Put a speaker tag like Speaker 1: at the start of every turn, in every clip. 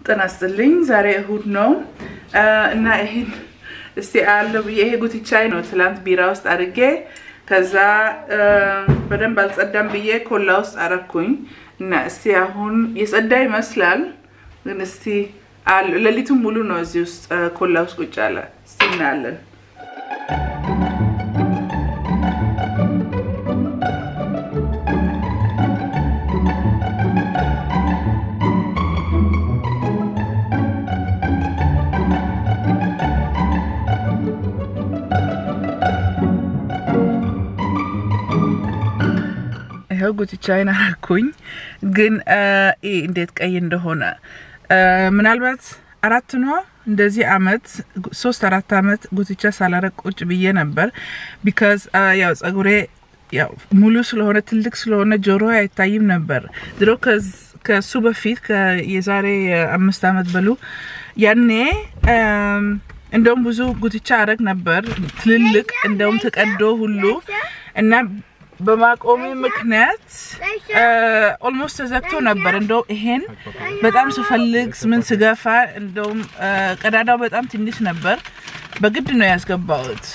Speaker 1: ጤና ይስጥልኝ። ዛሬ እሁድ ነው እና ይሄን እስቲ አያለው ብዬ ይሄ ጉትቻይ ነው ትላንት ቢራ ውስጥ አድርጌ ከዛ በደንብ አልጸዳም ብዬ ኮላ ውስጥ አረኩኝ እና እስቲ አሁን የጸዳ ይመስላል፣ ግን እስቲ ሌሊቱን ሙሉ ነው እዚህ ውስጥ ኮላ ውስጥ ቁጭ አለ። እስቲ እናያለን። ይኸው ጉትቻዬን አረኩኝ። ግን እንዴት ቀይ እንደሆነ ምናልባት አራት ነው እንደዚህ አመት ሶስት አራት አመት ጉትቻ ሳላረቅ ቁጭ ብዬ ነበር። ቢካዝ ያው ጸጉሬ ያው ሙሉ ስለሆነ ትልቅ ስለሆነ ጆሮ አይታይም ነበር ድሮ ከሱ በፊት የዛሬ አምስት አመት በሉ ያኔ እንደውም ብዙ ጉትቻ አረግ ነበር ትልልቅ እንደውም ተቀዶ ሁሉ እና በማቆሜ ምክንያት ኦልሞስት ተዘግቶ ነበር። እንደውም ይሄን በጣም ስፈልግ ምን ስገፋ እንደውም ቀዳዳው በጣም ትንሽ ነበር። በግድ ነው ያስገባሁት።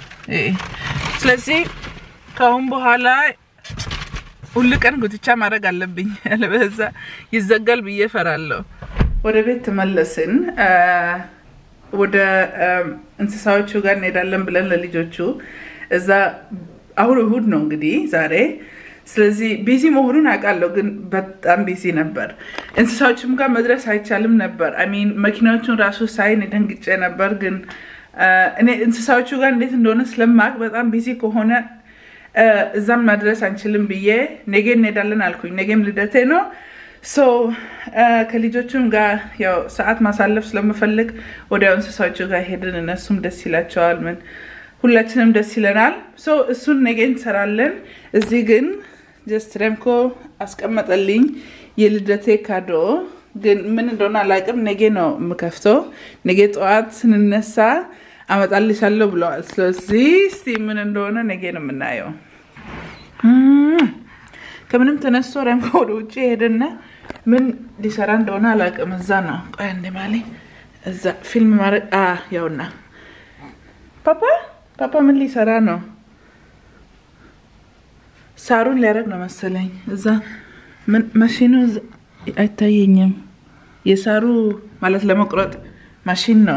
Speaker 1: ስለዚህ ከአሁን በኋላ ሁል ቀን ጉትቻ ማድረግ አለብኝ፣ ያለበዛ ይዘጋል ብዬ ፈራለሁ። ወደ ቤት ተመለስን። ወደ እንስሳዎቹ ጋር እንሄዳለን ብለን ለልጆቹ እዛ አሁን እሁድ ነው እንግዲህ ዛሬ። ስለዚህ ቢዚ መሆኑን አውቃለሁ፣ ግን በጣም ቢዚ ነበር። እንስሳዎችም ጋር መድረስ አይቻልም ነበር። አሚን መኪናዎቹን ራሱ ሳይን ደንግጬ ነበር። ግን እኔ እንስሳዎቹ ጋር እንዴት እንደሆነ ስለማቅ በጣም ቢዚ ከሆነ እዛም መድረስ አንችልም ብዬ ነገ እንሄዳለን አልኩኝ። ነገም ልደቴ ነው። ሶ ከልጆቹም ጋር ያው ሰዓት ማሳለፍ ስለምፈልግ ወዲያው እንስሳዎቹ ጋር ሄድን። እነሱም ደስ ይላቸዋል ምን ሁላችንም ደስ ይለናል። ሶ እሱን ነገ እንሰራለን። እዚህ ግን ጀስት ረምኮ አስቀመጠልኝ የልደቴ ካዶ፣ ግን ምን እንደሆነ አላውቅም። ነገ ነው የምከፍተው። ነገ ጠዋት ስንነሳ አመጣልሻለሁ ብለዋል። ስለዚህ እስቲ ምን እንደሆነ ነገ ነው የምናየው። ከምንም ተነስቶ ረምኮ ወደ ውጭ ሄደና ምን ሊሰራ እንደሆነ አላውቅም። እዛ ነው ቆይ እንደ ማለኝ እዛ ፊልም ማድረግ ያውና ፓፓ ፓፓ ምን ሊሰራ ነው? ሳሩን ሊያደርግ ነው መሰለኝ። እዛ ማሽኑ አይታየኝም። የሳሩ ማለት ለመቁረጥ ማሽን ነው።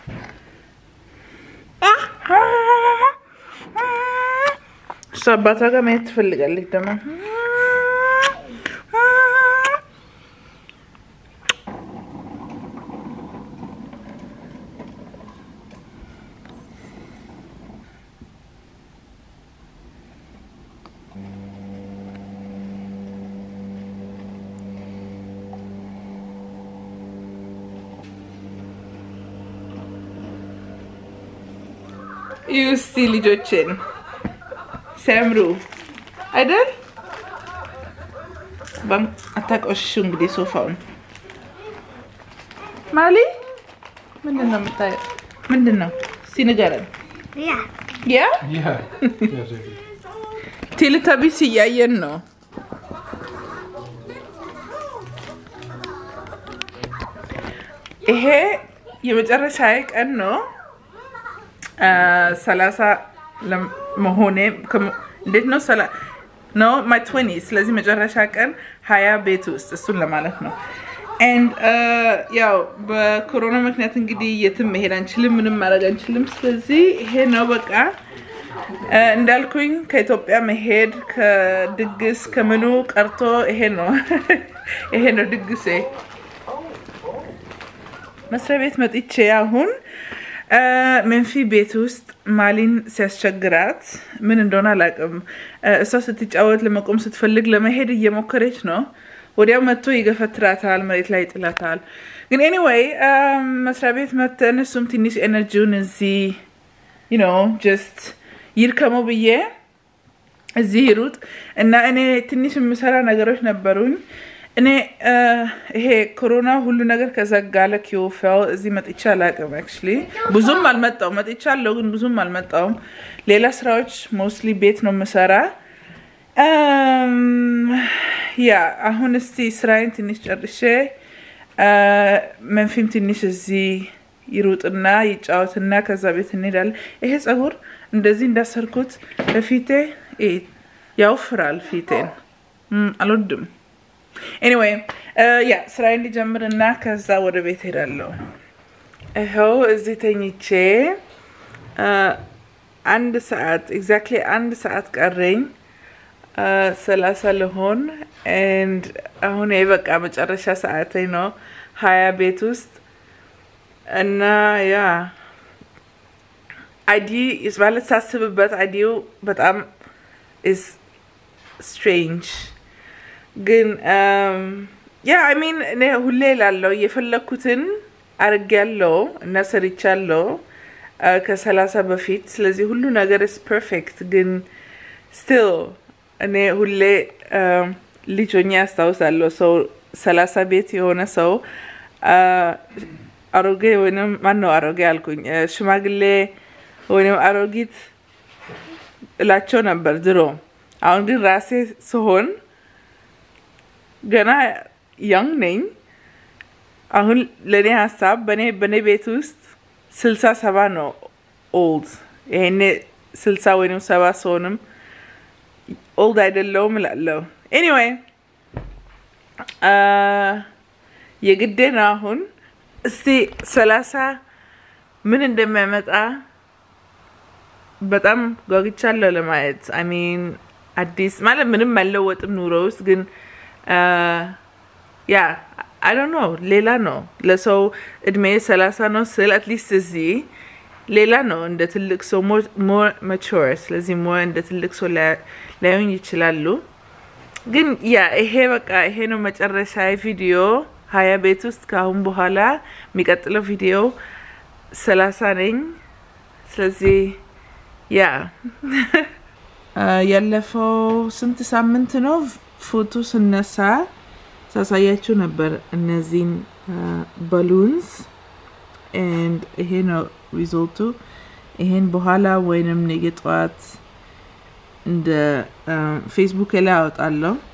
Speaker 1: እሱ አባቷ ጋር ማየት ትፈልጋለች ደግሞ እስቲ ልጆችን ሲያምሩ አይደል? አታቆሽሹ እንግዲህ ሶፋውን። ማሊ ምንድን ነው የምታየው? ምንድን ነው እስቲ ንገረን። ያ ቴሌታቢስ እያየን ነው። ይሄ የመጨረሻ ቀን ነው። ሰላሳ መሆኔ እንዴት ነው ኖ ማይ ትዌንቲ ስለዚህ መጨረሻ ቀን ሀያ ቤት ውስጥ እሱን ለማለት ነው። ኤንድ ያው በኮሮና ምክንያት እንግዲህ የትም መሄድ አንችልም፣ ምንም ማድረግ አንችልም። ስለዚህ ይሄ ነው በቃ እንዳልኩኝ ከኢትዮጵያ መሄድ ከድግስ ከምኑ ቀርቶ ይሄ ነው ይሄ ነው ድግሴ። መስሪያ ቤት መጥቼ አሁን መንፊ ቤት ውስጥ ማሊን ሲያስቸግራት ምን እንደሆነ አላውቅም። እሷ ስትጫወት ለመቆም ስትፈልግ ለመሄድ እየሞከረች ነው። ወዲያው መጥቶ ይገፈትራታል፣ መሬት ላይ ይጥላታል። ግን ኤኒዌይ መስሪያ ቤት መተን እሱም ትንሽ ኤነርጂውን እዚህ ዩ ኖ ጀስት ይርከመው ብዬ እዚህ ይሩጥ እና እኔ ትንሽ የምሰራ ነገሮች ነበሩኝ። እኔ ይሄ ኮሮና ሁሉ ነገር ከዘጋ ለኪዮፋው እዚህ መጥቻ አላውቅም። አክቹዋሊ ብዙም አልመጣውም። መጥቻለሁ ግን ብዙም አልመጣውም። ሌላ ስራዎች ሞስትሊ ቤት ነው የምሰራ። ያ አሁን እስቲ ስራዬን ትንሽ ጨርሼ መንፊም ትንሽ እዚህ ይሩጥና ይጫወትና ከዛ ቤት እንሄዳለን። ይሄ ጸጉር እንደዚህ እንዳሰርኩት ለፊቴ ያውፍራል ፊቴን አልወድም። ኤኒዌይ ያ ስራዬ እንዲጀምር እና ከዛ ወደ ቤት ሄዳለሁ። ይኸው እዚህ ተኝቼ አንድ ሰዓት ኤግዛክትሊ አንድ ሰዓት ቀረኝ ሰላሳ ልሆን ኤንድ አሁን በቃ መጨረሻ ሰዓቴ ነው ሀያ ቤት ውስጥ እና ያ አይዲ ማለት ሳስብበት አይዲው በጣም ኢስ ስትሬንጅ ግን ያ አይ ሚን እኔ ሁሌ ላለው የፈለግኩትን አርጌያለሁ እና ሰርቻለሁ ከሰላሳ በፊት ስለዚህ ሁሉ ነገር ስ ፐርፌክት ግን ስቲል እኔ ሁሌ ልጅ ሆኜ ያስታውሳለሁ ሰው ሰላሳ ቤት የሆነ ሰው አሮጌ ወይም ማነው አሮጌ አልኩኝ ሽማግሌ ወይም አሮጊት እላቸው ነበር ድሮ። አሁን ግን ራሴ ስሆን ገና ያንግ ነኝ። አሁን ለእኔ ሀሳብ በእኔ በእኔ ቤት ውስጥ ስልሳ ሰባ ነው ኦልድ። ይሄኔ ስልሳ ወይም ሰባ ሰሆንም ኦልድ አይደለውም እላለሁ። ኤኒዌይ የግዴ ነው አሁን እስቲ ሰላሳ ምን እንደሚያመጣ በጣም ጓጉቻለሁ ለማየት። አሚን አዲስ ማለት ምንም አይለወጥም ኑሮ ውስጥ ግን ያ አይ ዶንት ኖ ሌላ ነው። ለሰው እድሜ ሰላሳ ነው ስል አትሊስት እዚህ ሌላ ነው እንደ ትልቅ ሰው ሞር ማቹር፣ ስለዚህ ሞር እንደ ትልቅ ሰው ላዩኝ ይችላሉ። ግን ያ ይሄ በቃ ይሄ ነው መጨረሻ ቪዲዮ ሀያ ቤት ውስጥ ከአሁን በኋላ የሚቀጥለው ቪዲዮ ሰላሳ ነኝ። ስለዚህ ያ ያለፈው ስንት ሳምንት ነው ፎቶ ስነሳ ሳሳያችሁ ነበር እነዚህን ባሉንስ ኤንድ ይሄ ነው ሪዞልቱ። ይሄን በኋላ ወይንም ነገ ጠዋት እንደ ፌስቡክ ላይ አወጣለሁ።